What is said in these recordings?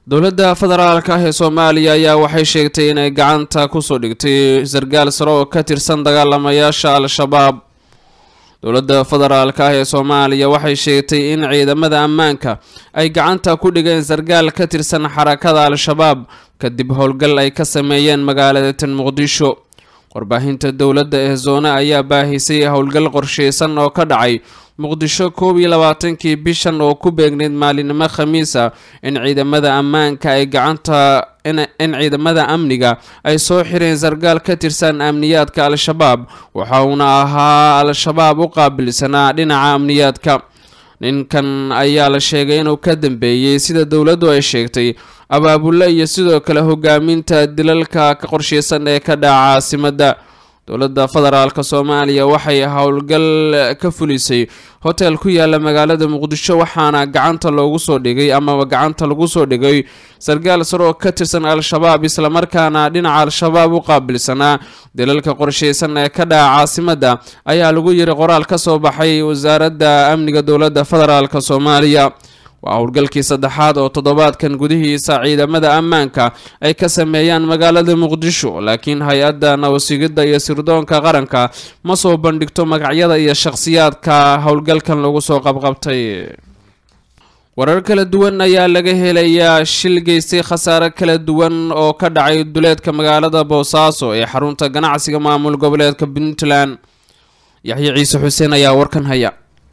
dowladda federaalka ah ee soomaaliya ayaa waxay sheegtay inay gacanta kusoo dhigtay sargaal sare oo ka tirsan dagaalamayaasha al-shabaab dowladda federaalka ah ee soomaaliya waxay sheegtay in ciidamada ammaanka ay gacanta ku dhigeen sargaal ka tirsan xarakada al-shabaab kadib howlgal ay ka sameeyeen magaalada tan muqdisho warbaahinta dowladda ee zoone ayaa baahisay howlgal qorsheysan oo ka dhacay muqdisho koob iyo labaatankii bishan oo ku beegneyd maalinimo khamiisa in ciidamada ammaanka ay gacanta in ciidamada amniga ay soo xireen sargaal ka tirsan amniyaadka al-shabaab waxa uuna ahaa al-shabaab u qaabilsanaa dhinaca amniyaadka ninkan ayaa la sheegay inuu ka dambeeyey sida dowladdu ay sheegtay abaabulle iyo sidoo kale hogaaminta dilalka ka qorsheysan ee ka dhaca caasimadda dowladda federaalk soomaaliya waxay howlgal ka fulisay hotel ku yaala magaalada muqdisho waxaana gacanta loogu soo dhigay amaba gacanta lagu soo dhigay sargaal sare oo ka tirsan al-shabaab islamarkaana dhinaca al-shabaab u qaabilsanaa dilalka qorsheysan ee ka dhaca caasimadda ayaa lagu yiri qoraal ka soo baxay wasaaradda amniga dowladda federaalk soomaaliya waa howlgalkii saddexaad oo toddobaadkan gudihiisa ciidamada ammaanka ay ka sameeyaan magaalada muqdisho laakiin hay-adda nabasigidda iyo sirdoonka qaranka ma soo bandhigto magacyada iyo shakhsiyaadka howlgalkan lagu soo qabqabtay warar kala duwan ayaa laga helayaa shil geystay khasaare kala duwan oo ka dhacay duleedka magaalada boosaaso ee xarunta ganacsiga maamul goboleedka puntland yaxye ciise xuseen ayaa warkan haya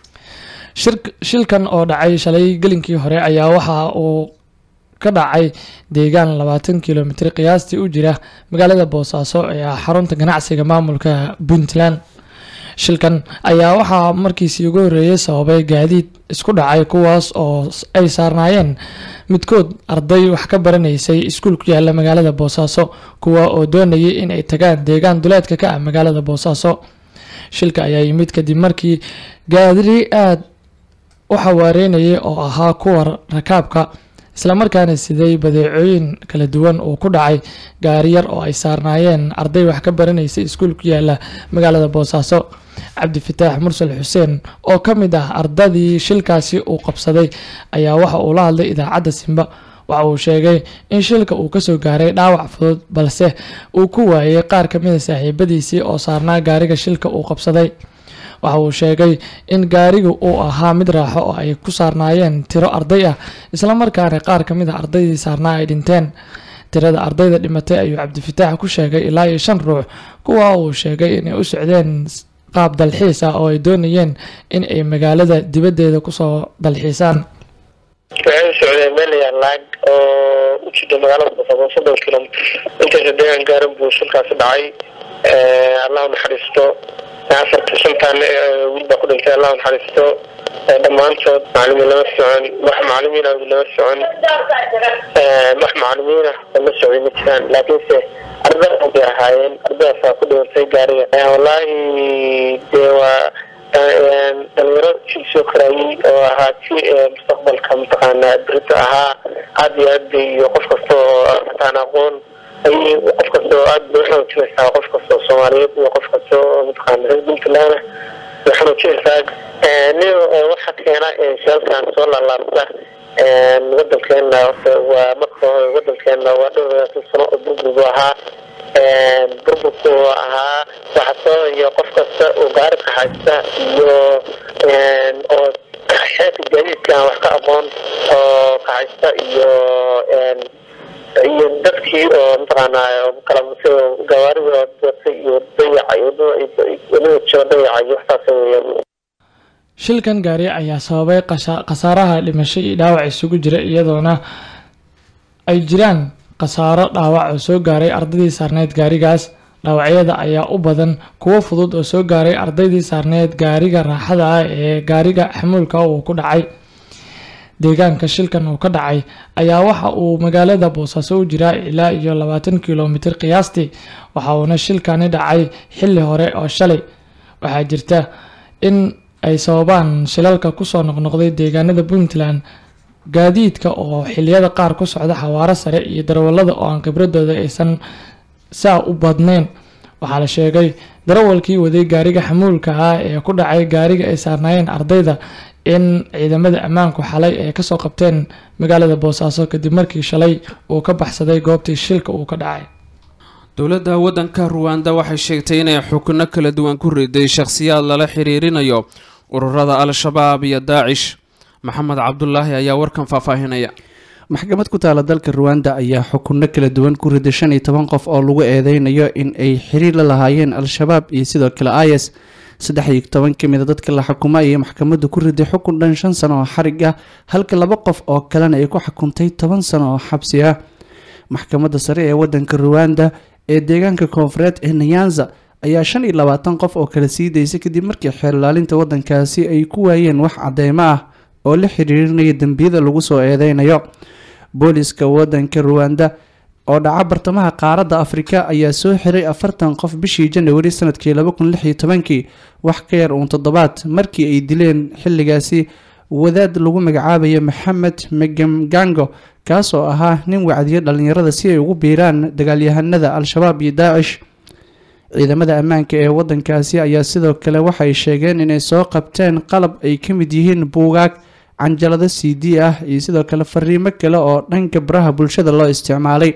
shilkan oo dhacay shalay gelinkii hore ayaa waxa uu ka dhacay deegaan labaatan kilomitr qiyaastii u jira magaalada boosaaso ee ah xarunta ganacsiga maamulka puntland shilkan ayaa waxaa markiisii ugu horeeyay sababay gaadiid isku dhacay kuwaas oo ay saarnaayeen midkood arday wax ka baranaysay iskuul ku yaala magaalada boosaaso kuwa oo doonayay in ay tagaan deegaan duleedka ka ah magaalada boosaaso shilka ayaa yimid kadib markii gaadiri aada u xawaareynayay oo ahaa kuwa rakaabka islamarkaana siday badeecooyin kala duwan uu ku dhacay gaari yar oo ay saarnaayeen arday wax ka baranaysa iskuul ku yaala magaalada boosaaso cabdifataax mursal xuseen oo ka mid ah ardadii shilkaasi uu qabsaday ayaa waxa uu la hadlay idaacadda simba waxa uu sheegay in shilka uu kasoo gaaray dhaawac fudud balse uu ku waayay qaar kamida saaxiibadiisii oo saarnaa gaariga shilka uu qabsaday waxa uu sheegay in gaariga uu ahaa mid raaxo oo ay ku saarnaayeen tiro arday ah islamarkaana qaar kamid a ardaydii saarnaa ay dhinteen tirada ardayda dhimatay ayuu cabdifataax ku sheegay ilaa iyo shan ruux kuwa uu sheegay inay u socdeen qaab dalxiis ah oo ay doonayeen in ay magaalada dibaddeeda kusoo dalxiisaan waxay u socdeen meel laag oo u jida magaalada boosaaso soddon kilomitr intaasa deegaan gaaran buu shilkaasi dhacay allahu naxariisto afarta shantaan wiil baa ku dhintay allahu naxariisto dhammaantood macalimiin lama socon wax macalimiin ah lama socon wax macalimiin ah lama socday ma jiraan laakiinse arday bay ahaayeen ardaydaasa ku dhintay gaariga wallaahi dee waa dhalinyaro jil soo koraayey oo ahaa ti mustaqbalka mataqaanaa berito ahaa aad iyo aad iyo qof kasta oo mataan aqoon ay qof kasta oo aad bay uxanuujinaysaa qof kasta oo soomaaliyeed iyo qof kasta oo mataqaana reer puntland way xanuujinaysaa nin waxa keena shaalkan soo laalaabta wadankeena horta waa marka hore wadankeena waa dhowr labaatan sano oo burburbu ahaa burburku ahaa waxa sababaya qof kasta oo gaari kaxaysta iyo oo xeerka gaadiidka aan wax ka aqoon oo kaxaysta iyo iyo dadkii oo mataqaanaa kala gawaarida watay iyo dayacay wadada jiro dayacay waxtaas weeyaan shilkan gaari ayaa sababay khasaaraha dhimasho iyo dhaawac isugu jira iyadoona ay jiraan khasaaro dhaawac oo soo gaaray ardaydii saarneyd gaarigaas dhaawacyada ayaa u badan kuwo fudud oo soo gaaray ardaydii saarneyd gaariga raaxada ah ee gaariga xamuulka uu ku dhacay deegaanka shilkan uu ka dhacay ayaa waxa uu magaalada boosaaso u jiraa ilaa iyo labaatan kilomitr qiyaastii waxa uuna shilkani dhacay xilli hore oo shalay waxaa jirta in ay sababaan shilalka kusoo noqnoqday deegaanada puntland gaadiidka oo xiliyada qaar ku socda xawaaro sare iyo darawalada oo aan khibradooda aysan saa u badnayn waxaa la sheegay darawalkii waday gaariga xamuulka ah ee ku dhacay gaariga ay saarnaayeen ardayda in ciidamada ammaanku xalay ay kasoo qabteen magaalada boosaaso kadib markii shalay uu ka baxsaday goobtii shilka uu ka dhacay dowladda waddanka ruwanda waxay sheegtay inay xukuno kala duwan ku riday shakhsiyaad lala xiriirinayo ururada al-shabaab iyo daacish maxamed cabdulaahi ayaa warkan faahfaahinaya maxkamad ku taala dalka ruwanda ayaa xukunno kala duwan ku riday shan iyo toban qof oo lagu eedeynayo in ay xiriir la lahaayeen al-shabaab iyo sidoo kale is saddex iyo toban ka mid a dadka la xukumay ayay maxkamaddu ku riday xukun dhan shan sano oo xarig ah halka laba qof oo kalena ay ku xukuntay toban sano oo xabsi ah maxkamadda sare ee wadanka ruwanda ee deegaanka koonfureed ee nayanza ayaa shan iyo labaatan qof oo kala sii daysay kadib markii xeerlaalinta wadankaasi ay ku waayeen wax cadeymo ah oo la xiriirinaya dembiyada lagu soo eedeynayo booliska wadanka ruwanda oo dhaca bartamaha qaaradda afrika ayaa soo xiray afartan qof bishii janawari sanadkii laba kun lix iyo tobankii wax ka yar uun toddobaad markii ay dileen xilligaasi wadaad lagu magacaabayo maxamed megamgango kaas oo ahaa nin wacdiya dhalinyarada si ay ugu biiraan dagaalyahanada al-shabaab iyo daacish ciidamada ammaanka ee wadankaasi ayaa sidoo kale waxay sheegeen inay soo qabteen qalab ay ka mid yihiin buugaag canjalado c d ah iyo sidoo kale fariimo kale oo dhanka baraha bulshada loo isticmaalay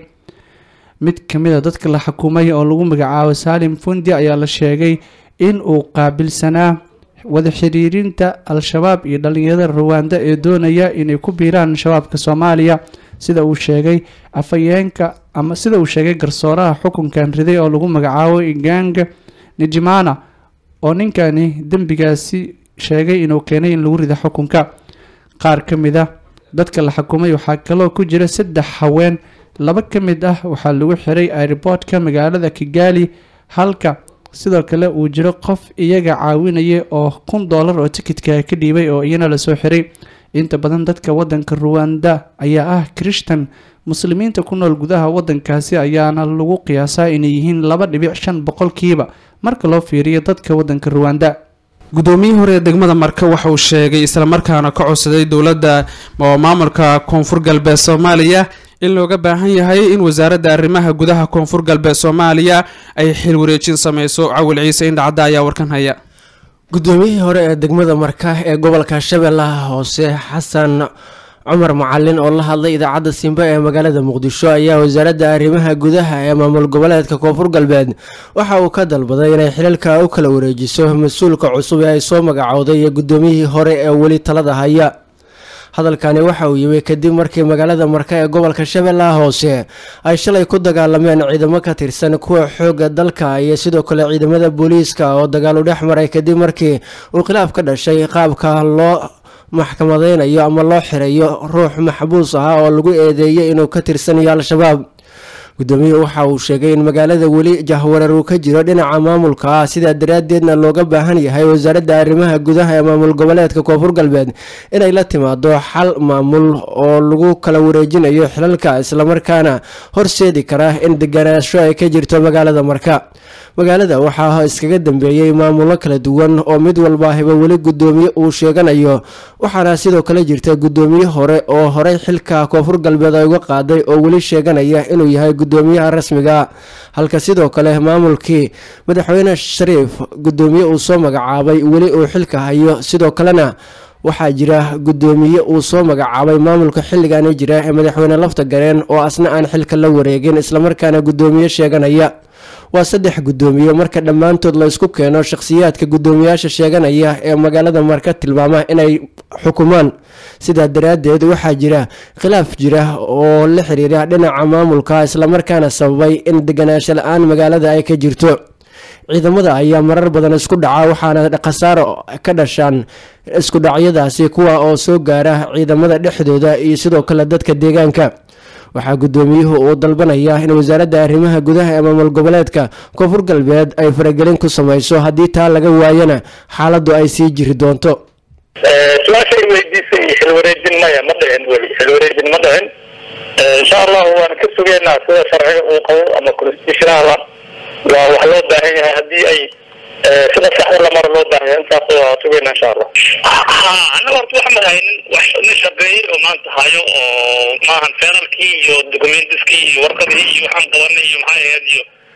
mid kamid a dadka la xukumay oo lagu magacaabo saalim fundi ayaa la sheegay in uu qaabilsanaa wada xiriirinta al-shabaab iyo dhalinyarada ruwanda ee doonaya inay ku biiraan shabaabka soomaaliya sida uu sheegay afhayeenka ama sida uu sheegay garsooraha xukunkan riday oo lagu magacaabo iganga nijimana oo ninkani dembigaasi sheegay inuu keenay in lagu rida xukunka qaar ka mid ah dadka la xukumay waxaa kaloo ku jira saddex haween laba ka mid ah waxaa lagu xiray airboortka magaalada kigali halka sidoo kale uu jiro qof iyaga caawinaya oo kun doolar oo tikitka ka dhiibay oo iyana lasoo xiray inta badan dadka wadanka ruwanda ayaa ah krishtan muslimiinta ku nool gudaha wadankaasi ayaana lagu qiyaasaa inay yihiin laba dhibic shan boqolkiiba marka loo fiiriyo dadka wadanka ruwanda guddoomiyihii hore ee degmada marka waxa uu sheegay islamarkaana ka codsaday dowladda oo maamulka koonfur galbeed soomaaliya in looga baahan yahay in wasaaradda arrimaha gudaha koonfur galbeed soomaaliya ay xil wareejin sameyso cawil ciise indhacadda ayaa warkan haya guddoomiyihii hore ee degmada marka ee gobolka shabeellaha hoose xasan cumar macalin oo la hadlay idaacadda simba ee magaalada muqdisho ayaa wasaaradda arrimaha gudaha ee maamul goboleedka koonfur galbeed waxa uu ka dalbaday inay xilalka u kala wareejiso mas-uulka cusub ee ay soo magacowday iyo guddoomiyihii hore ee weli talada haya hadalkani waxa uu yimi kadib markii magaalada marka ee gobolka shabeellaha hoose ay shalay ku dagaalameen ciidamo ka tirsan kuwa xoogga dalka iyo sidoo kale ciidamada booliiska oo dagaal u dhex maray kadib markii uu khilaaf ka dhashay qaabka loo maxkamadeynayo ama loo xirayo ruux maxbuus ah oo lagu eedeeyay inuu ka tirsanayo al-shabaab guddoomiyuhu waxa uu sheegay in magaalada weli jahwareer uu ka jiro dhinaca maamulka ah sidaa daraaddeedna looga baahan yahay wasaaradda arrimaha gudaha ee maamul goboleedka koonfur galbeed inay la timaado xal maamul oo lagu kala wareejinayo xilalka islamarkaana horseedi kara in deganaansho ay ka jirto magaalada marka magaalada waxaa iskaga dambeeyey maamulo kala duwan oo mid walbaahiba weli guddoomiye uu sheeganayo waxaana sidoo kale jirta guddoomiye hore oo horey xilka koonfur galbeed ay uga qaaday oo weli sheeganaya inuu yahay guddoomiyaha rasmiga halka sidoo kale maamulkii madaxweyne shariif guddoomiye uu soo magacaabay weli uu xilka hayo sidoo kalena waxaa jira guddoomiye uu soo magacaabay maamulka xilligaani jira ee madaxweyne lafta gareen oo asna aan xilka la wareegin islamarkaana guddoomiye sheeganaya waa saddex guddoomiye marka dhammaantood la isku keeno shakhsiyaadka guddoomiyaasha sheeganaya ee magaalada marka tilmaama inay xukumaan sidaa daraaddeed waxaa jira khilaaf jira oo la xiriira dhinaca maamulka islamarkaana sababay in deganaansho la-aan magaalada ay ka jirto ciidamada ayaa marar badan isku dhaca waxaana khasaaro ka dhashaan isku dhacyadaasi kuwa oo soo gaara ciidamada dhexdooda iyo sidoo kale dadka deegaanka waxaa guddoomiyuhu uu dalbanaya in wasaaradda arrimaha gudaha ee maamul goboleedka koonfur galbeed ay faragelin ku sameyso haddii taa laga waayana xaaladdu ay sii jiri doonto su-aashay weydiisay xilwareejin maya ma dhicin weli xilwareejin ma dhicin insha allahu waan ka sugeynaa sida sharciga uu qabo ama constitutionala waa wax loo baahan yahay haddii ay sida saxda lamaro loo baahan yahay intaas waa sugeynaa insha allah ha anaga horta wax mahaynin wax nin shaqeeyey oo maanta hayo oo maahan federalkii iyo documentiskii iyo warqadii iyo waxaan qabanay iyo maxay ahayd iyo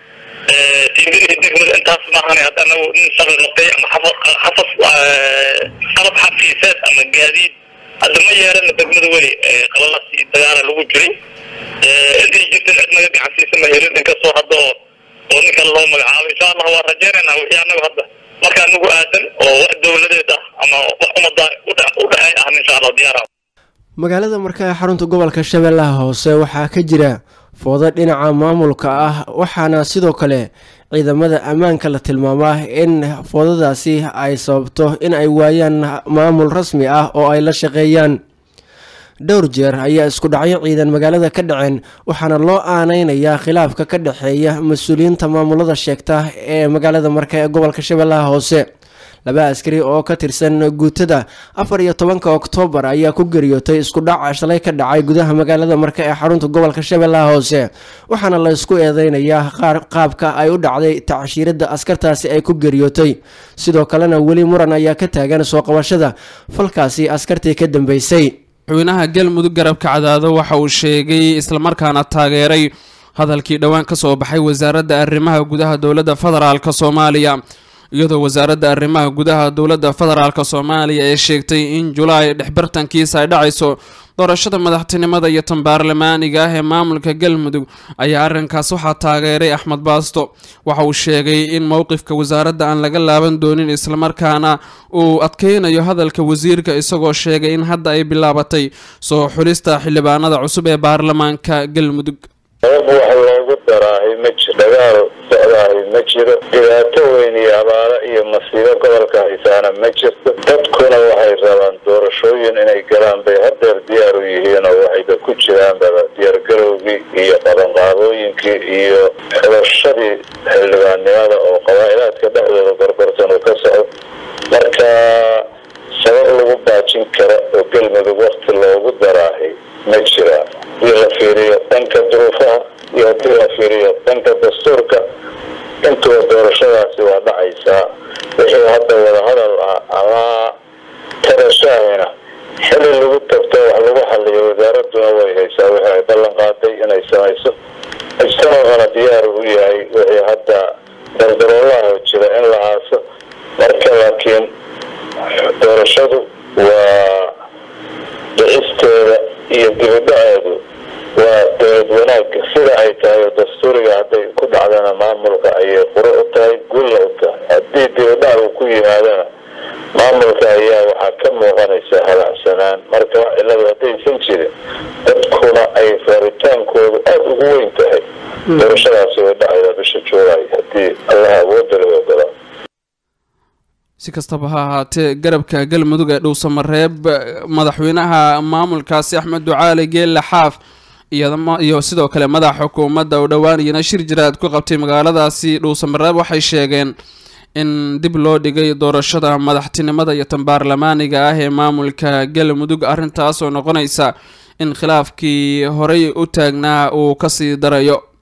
tiimidihii degmada intaas maahan hadda anagu nin shaqi qabtay ama xafas qalab xafiiseed ama gaadiid hadda ma yeelana degmada weli qalalaas iyo dagaala lagu jiray intay jirtan cid naga gacansiisa ma helin inkastoo hadda oo ninkan loo magacaabo insha allah waa rajeynaynaa wixii anagu hadda marka anagu aadan oo wax dowladeed ah ama wax umada u dhexey ah insha allah diyaara magaalada marka ee xarunta gobolka shabeellaha hoose waxaa ka jira foodo dhinaca maamulka ah waxaana sidoo kale ciidamada ammaanka la tilmaamaa in foodadaasi ay sababto in ay waayaan maamul rasmi ah oo ay la shaqeeyaan dhowr jeer ayaa isku dhacyo ciidan magaalada ka dhaceen waxaana loo aaneynayaa khilaafka ka dhexeeya mas-uuliyiinta maamulada sheegta ee magaalada marka ee gobolka shabeellaha hoose laba askari oo ka tirsan guutada afar iyo tobanka oktoobar ayaa ku geriyootay isku dhaca shalay ka dhacay gudaha magaalada marka ee xarunta gobolka shabeellaha hoose waxaana la isku eedeynayaa qaabka ay u dhacday tacshiirada askartaasi ay ku geriyootay sidoo kalena weli muran ayaa ka taagan soo qabashada falkaasi askartii ka dambeysay madaxweynaha galmudug garabka cadaado waxa uu sheegay islamarkaana taageeray hadalkii dhowaan ka soo baxay wasaaradda arrimaha gudaha dowladda federaalk soomaaliya iyadoo wasaaradda arrimaha gudaha dowladda federaalk soomaaliya ee sheegtay in julaay dhexbartankiisa ay dhacayso doorashada madaxtinimada iyo tan baarlamaaniga ah ee maamulka galmudug ayaa arrinkaas waxaa taageeray axmed baasto waxa uu sheegay in mowqifka wasaaradda aan laga laaban doonin islamarkaana uu adkeynayo hadalka wasiirka isagoo sheegay in hadda ay bilaabatay soo xulista xildhibaanada cusub ee baarlamaanka galmudug sabab wax loogu daraahay ma jiro dagaal socdaahay ma jiro dhibaato weyn iyo abaalo iyo masiibo gobolka haysaana ma jirto dadkuna waxay rabaan doorashooyin inay galaan bay hadeer diyaar u yihiin oo waxayba ku jiraan baba diyaargarowgii iyo qabanqaabooyinkii iyo xulashadii xildhibaannimada oo qabaa'ilaadka dhexdooda gorgortan uu ka socdo marka sabab lagu baajin karo oo galmudug wakti loogu daraahay ma jiraan hadii la fiiriyo dhanka duruufaha iyo haddii la fiiriyo dhanka dastuurka intuba doorashadaasi waa dhacaysaa wixii hadda wadahadal ah ama tarashaahina xili lagu tagto wax lagu xaliyo wasaaraduna way haysaa wixii ay ballan qaaday inay samayso ijtamaacuna diyaar u yahay wixii hadda dardaroolaha jira in la aaso marka laakiin doorashadu waa dhicisteeda iyo dibidhaceedu waa dowlad wanaagga sida ay tahay oo dastuuriga hadday ku dhacdana maamulka ayay quro u tahay gulla u tahay haddii dibidhac uu ku yimaadana maamulka ayaa waxaa ka muuqanaysa halacsanaan marka wax ciladu haddaysan jirin dadkuna ay faaritaankoodu aada ugu weyn tahay doorashadaasi way dhacayda bisha juulay haddii allaha awoodda la ogolaa si kastaba ha ahaatee garabka galmudug ee dhowsamareeb madaxweynaha maamulkaasi axmed ducaali geelle xaaf iyo sidoo kale madaxa xukuumadda oo dhowaanayana shir jiraad ku qabtay magaaladaasi dhowsamareeb waxay sheegeen in dib loo dhigay doorashada madaxtinimada iyo tan baarlamaaniga ah ee maamulka galmudug arrintaas oo noqonaysa in khilaafkii horey u taagnaa uu kasii darayo